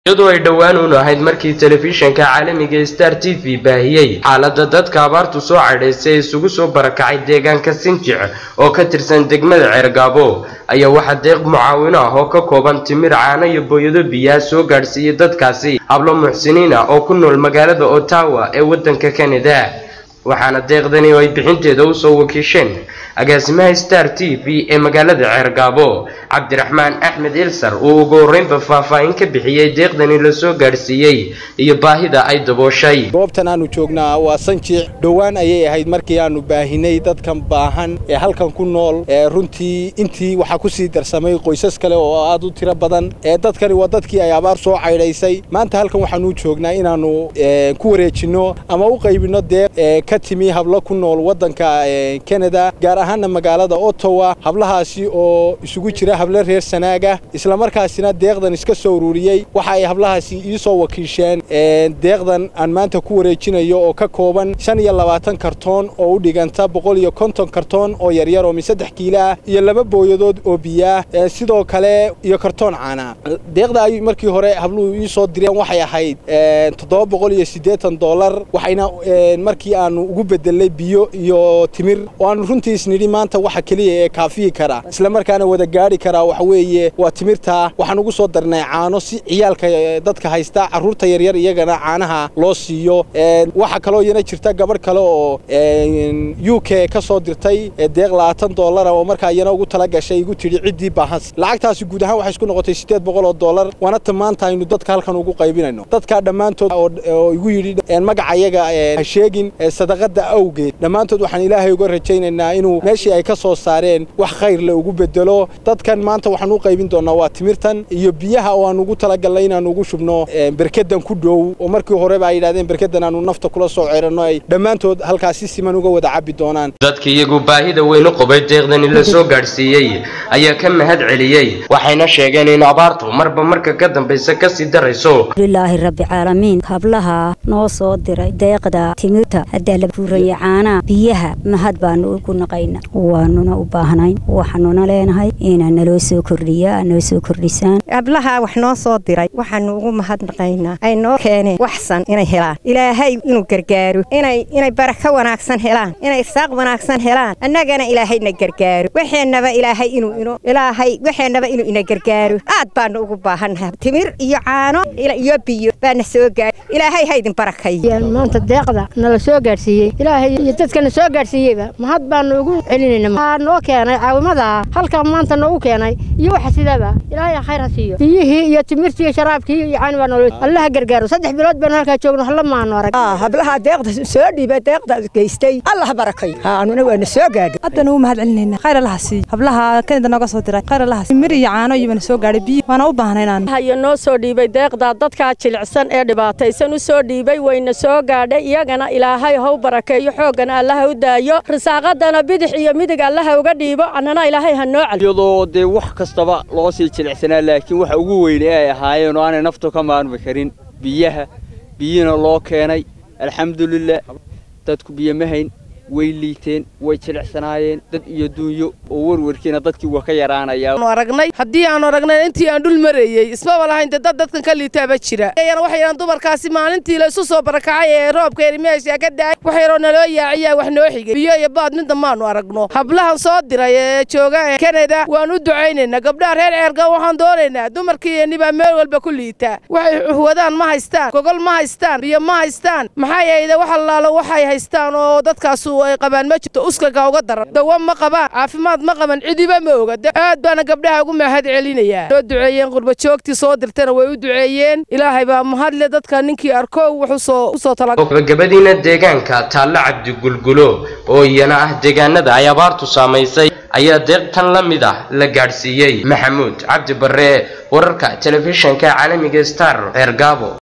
iyadoo ay dhowaan uun ahayd markii telefishanka caalamiga star t v baahiyey xaaladda dadka abaartu soo cadhaysay ee isugu soo barakacay deegaanka sinjic oo ka tirsan degmada ceergaabo ayaa waxaa deeq mucaawino ah oo ka kooban timir caano iyo booyado biyaa soo gaadhsiiyey dadkaasi hablo muxsiniin ah oo ku nool magaalada ottawa ee waddanka canada waxaana deeqdani oo ay bixinteeda usoo wakiisheen agaasimaha star t v ee magaalada ceergaabo cabdiraxmaan axmed ilsar uu ugu horreynba faahfaahin ka bixiyey deeqdani lasoo gaadhsiiyey iyo baahida ay dabooshay goobtan aanu joognaa waa sanjiic dhowaan ayay ahayd markii aanu baahinay dadkan baahan ee halkan ku nool ee runtii intii waxaa ku sii darsamay qoysas kale oo aad u tiro badan ee dadkani waa dadkii ay abaar soo caydhaysay maanta halkan waxaanu joognaa inaannu ku wareejinno ama u qaybinno deeq ka timi hablo ku nool waddanka canada gaar ahaana magaalada ottawa hablahaasi oo isugu jira hablo reer sanaaga islamarkaasina deeqdan iska soo ururiyey waxa ay hablahaasi ii soo wakiisheen deeqdan aan maanta ku wareejinayo oo ka kooban shan iyo labaatan kartoon oo u dhiganta boqol iyo konton kartoon oo yaryar oo mi saddex kiilo ah iyo laba booyadood oo biyaah sidoo kale iyo kartoon caana deeqda ay markii hore habluhu ii soo direen waxay ahayd toddoba boqol iyo siddeetan dollar waxayna markii aanu ugu bedelnay biyo iyo timir oo aanu runtii isnidhi maanta waxa keliya ee kaafiyi kara islamarkaana wada gaadhi karaa waxa weeye waa timirtaa waxaan ugu soo darnay caano si ciyaalka dadka haysta carruurta yaryar iyagana caanaha loo siiyo waxaa kaloo iyana jirta gabadh kale oo u k ka soo dirtay deeq labaatan dollara oo markaa iyana ugu tala gashay igu tidhi ciddii baahans lacagtaasi guud ahaan waxay isku noqotay siddeed boqol oo dollar waana ta maanta aynu dadka halkan ugu qaybinayno dadkaa dhammaantood oo igu yidhi magaca iyaga ha sheegin sadaqada awgeed dhammaantood waxaan ilaahay uga rajaynaynaa inuu meeshii ay ka soo saareen wax khayr le ugu bedelo dadkan maanta waxaan u qaybin doonaa waa timirtan iyo biyaha oo aan ugu talagalnay inaan ugu shubno berkedan ku dhow oo markii horeba ay yidhahdeen berkedan aanu nafta kula soo ceeranno ay dhammaantood halkaas si siman uga wada cabbi doonaan dadka iyagu baahida weyn u qabay deeqdani la soo gaadhsiiyey ayaa ka mahad celiyey waxayna sheegeen in abaartu marba marka ka dambaysa kasii darayso lilaahi rabbi caalamiin hablaha noo soo diray deeqda timirta haddaa la buuraya caanaha biyaha mahad baanu ugu naqayna waanuna u baahnayn waxaanuna leenahay inaa naloo soo kordhiya noo soo kordhisaan hablaha wax noo soo diray waxaanu ugu mahadnaqaynaa ay noo keeneen waxsan inay helaan ilaahay inuu gargaaro inay inay barako wanaagsan helaan inay saaq wanaagsan helaan annagana ilaahayna gargaaro waxeennaba ilaahay inuu ino ilaahay waxeennaba inuu ina gargaaro aad baanu ugu baahannahay timir iyo caano iyo biyo baana soo gaar ilaahay ha idin barakay maanta deeqda nala soo gaadhsiiyey ilaahay iyo dadkana soo gaadhsiiyeyba mahad baanu ugu celinayna waxaa noo keenay caawimada halka maanta noogu keenay iyo waxa sidaba ilaahay khayr ha siiyo biyihii iyo timirtii iyo sharaabkii iyo caani baa nool allaha gargaaro saddex bilood baanu halkaa joogno halla maanu arag hablaha deeqda soo dhiibay deeqda geystay allah barakay anuna waana soo gaadhay haddana u mahad celinayna khayr allaha siiyo hablaha kanida nooga soo diray khayr allaha siiyo mir iyo caano iyo bana soo gaadhay biyo waana u baahnaynaan hayo noo soo dhiibay deeqda dadkaa jilicsan ee dhibaataysan u soo dhiibay wayna soo gaadhay iyagana ilaahay ha u barakeeyo xooggana allaha u daayo risaaqadana bidix iyo midig allaha uga dhiibo annana ilaahay ha noo celiyo iyadoo dee wax kastaba loo sii jilicsanaa laakiin waxa ugu weyne ay ahaayeen oo aanay naftu ka maarmi karin biyaha biyina loo keenay alxamdulilah dadku biyo ma hayn way liiteen way jilicsanaayeen dad iyo duunyo oo warwarkiina dadkii waa ka yaraanayaa aragnay haddii aan aragnay intii aan dhul marayey ismaba lahayn dee dad dadkan ka liitaaba jira yana waxay yidhahan dumarkaasi maalintii la isu soo barakacay ee roobka erimeesha ka daay wax yaroo naloo yaaciyaa wax noo xigay biyo iyo baad midna maanu aragno hablahan soo diray ee jooga ee kanada waan u ducaynaynaa gabdhaha reer ceerga waxaan doonaynaa dumarkiiyani baa meel walba ku liitaa waxay wadaan ma haystaan gogol ma haystaan biyo ma haystaan maxaa yeede wax allaalo waxay haystaan oo dadkaasu ay qabaan ma jirto uskaga uga daran dawa ma qabaan caafimaad ma qaban cidiba ma oga aad baana gabdhaha ugu mahad celinayaa soo duceeyeen qurba joogtii soo dirtana way u duceeyeen ilaahay baa mahadle dadka ninkii arko wuxuu usoo gabagabadiina deegaanka taalle cabdi gulgulo oo iyana ah deegaanada ay abaartu saamaysay ayaa deeq tan la mid ah la gaadhsiiyey maxamuud cabdi barre wararka telefishanka caalamiga star ceergaabo